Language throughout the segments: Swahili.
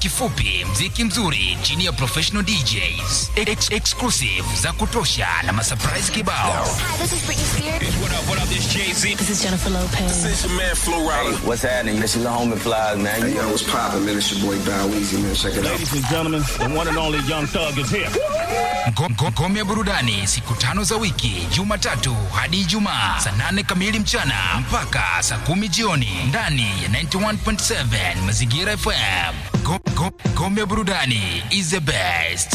kifupi, mziki mzuri chini ya professional DJs, ex exclusive za kutosha na masurprise kibao. Hi, this is Britney Spears. What up, what up, this Jay-Z. This is Jennifer Lopez. This your man, Flo Rida. What's happening? This is the homie flies, man. Hey, yo, what's poppin', man? It's your boy Bow Weezy, man. Check it out. Ladies and gentlemen, the one and only Young Thug is here. Ngo- ngo- Ngome ya burudani siku tano za wiki, Jumatatu hadi Ijumaa saa nane kamili mchana mpaka saa kumi jioni ndani ya 91.7 Mazingira FM. Ngo- ngo- Ngome ya burudani is the best.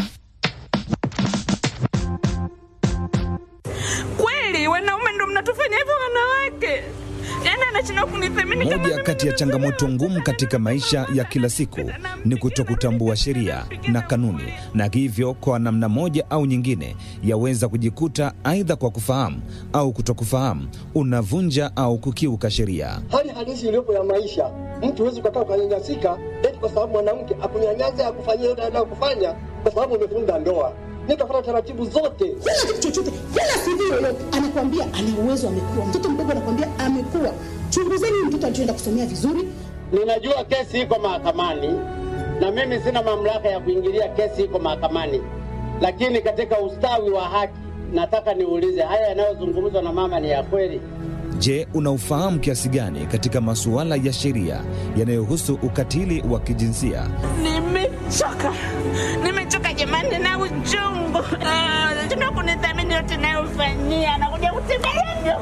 Kweli wanaume ndo mnatufanya hivyo wanawake? Yaani anashindwa kunithamini kama Moja mimi kati ya ndo changamoto mwanaume. ngumu katika maisha ya kila siku ni kutokutambua sheria na kanuni, na hivyo kwa namna moja au nyingine yaweza kujikuta aidha kwa kufahamu au kutokufahamu unavunja au kukiuka sheria. hali halisi iliyopo ya maisha. Mtu huwezi ukakaa ukanyanyasika eti kwa sababu mwanamke akunyanyasa akufanyia yote anayokufanya kwa sababu umefunga ndoa. Nikafuata taratibu zote. kila kitu chochote, kila CV yoyote anakwambia ana uwezo, amekuwa mtoto mdogo, anakwambia amekuwa. Chunguzeni huyu mtoto alichoenda kusomea vizuri, Ninajua kesi iko mahakamani na mimi sina mamlaka ya kuingilia kesi iko mahakamani, lakini katika ustawi wa haki nataka niulize, haya yanayozungumzwa na mama ni ya kweli? Je, unaufahamu kiasi gani katika masuala ya sheria yanayohusu ukatili wa kijinsia? Nimechoka, nimechoka jamani na uchungu. Ah, Tuna kunithamini yote nayofanyia, nakuja kutembelea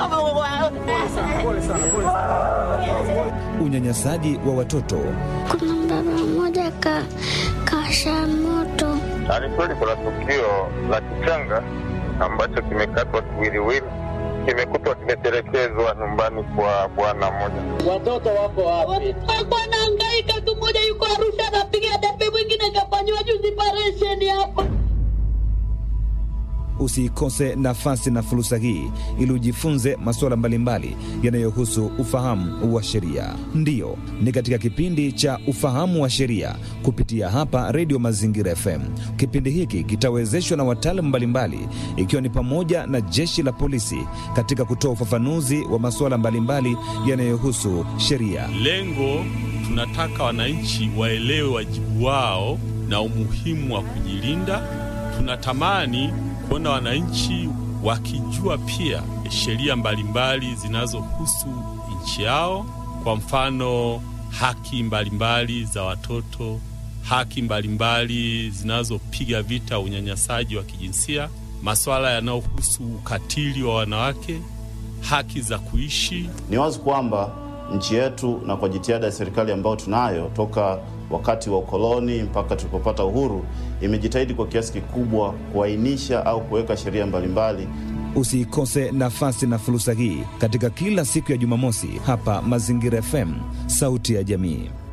Unyanyasaji wa watoto, Kuna baba mmoja ka kasha moto Ni kweli kuna tukio la kichanga ambacho kimekatwa kiwiliwili, kimekutwa kimetelekezwa nyumbani kwa bwana mmoja. Watoto wako wapi? alikuwa anahangaika tu. Mmoja yuko Arusha anapiga debe, mwingine kafanyiwa juzi paresheni hapa. usiikose nafasi na fursa hii ili ujifunze masuala mbalimbali yanayohusu ufahamu wa sheria. Ndiyo, ni katika kipindi cha ufahamu wa sheria kupitia hapa Redio Mazingira FM. Kipindi hiki kitawezeshwa na wataalamu mbalimbali, ikiwa ni pamoja na jeshi la polisi katika kutoa ufafanuzi wa masuala mbalimbali yanayohusu sheria. Lengo tunataka wananchi waelewe wajibu wao na umuhimu wa kujilinda. Tunatamani kuona wananchi wakijua pia sheria mbalimbali zinazohusu nchi yao, kwa mfano haki mbalimbali za watoto, haki mbalimbali zinazopiga vita unyanyasaji wa kijinsia, masuala yanayohusu ukatili wa wanawake, haki za kuishi Ni wazi kwamba nchi yetu na kwa jitihada ya serikali ambayo tunayo toka wakati wa ukoloni mpaka tulipopata uhuru, imejitahidi kwa kiasi kikubwa kuainisha au kuweka sheria mbalimbali Usiikose nafasi na fursa hii katika kila siku ya Jumamosi hapa Mazingira FM, sauti ya jamii.